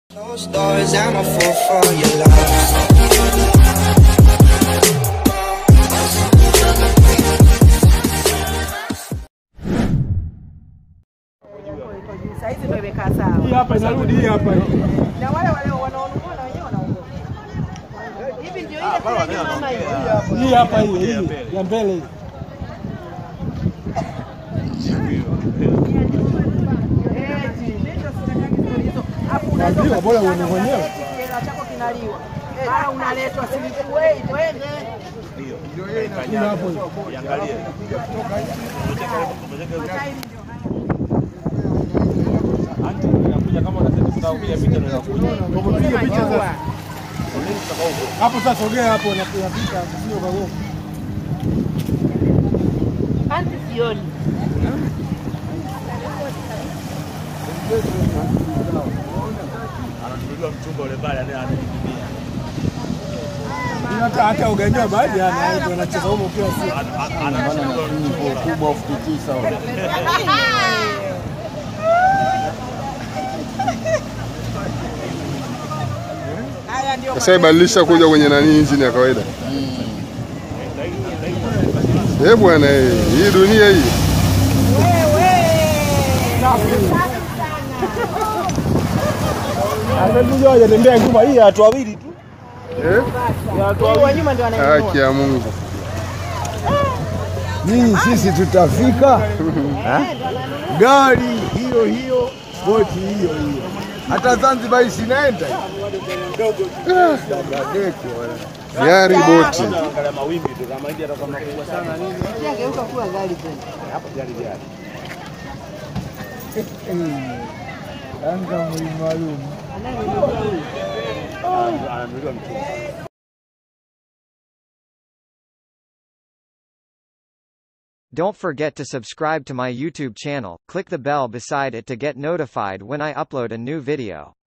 Closed doors, I'm a fool for your love. Saizi ndio imekaa sawa. Hii hapa inarudi hii hapa. Na wale wale wanaonunua na wenyewe wanaongoza. Hivi ndio ile kile mama hiyo. Hii hapa hii hii ya mbele hii. Eti, ndio sitakaki stori hizo. Hapo unaweza Naambiwa bora ukatikana uone mwenyewe. unaleta kiela chako kinaliwa. Mara unaletwa silikuwei twende. Hii hapo hii. Tupige picha sasa. Hapo sasa sogea hapo na kupita sio kagonga. Anti sioni. ananunuliwa mchumba ule pale anayekimbia Hii hata hata uganyoa baadhi yana ndio anacheza huko kila siku. ananunuliwa mchumba kubwa ufikisa Haya ndio sasa ibadilisha kuja kwenye nani injini ya kawaida eh bwana eh, hii dunia hii Amekuja hajatembea nyuma hii watu wawili tu. eh wa nyuma ndio anainunua. haki ya Mungu Nyinyi sisi tutafika gari hiyo hiyo, boti hiyo hiyo, hata Zanzibar isinaenda Dadeki wala. gari boti angalia mawimbi tu kama hivi atakuwa makubwa sana nini Ageuka kuwa gari tena. hapo gari gari Yanga mwili maalum ananunuliwa mchumba Don't forget to subscribe to my YouTube channel, click the bell beside it to get notified when I upload a new video.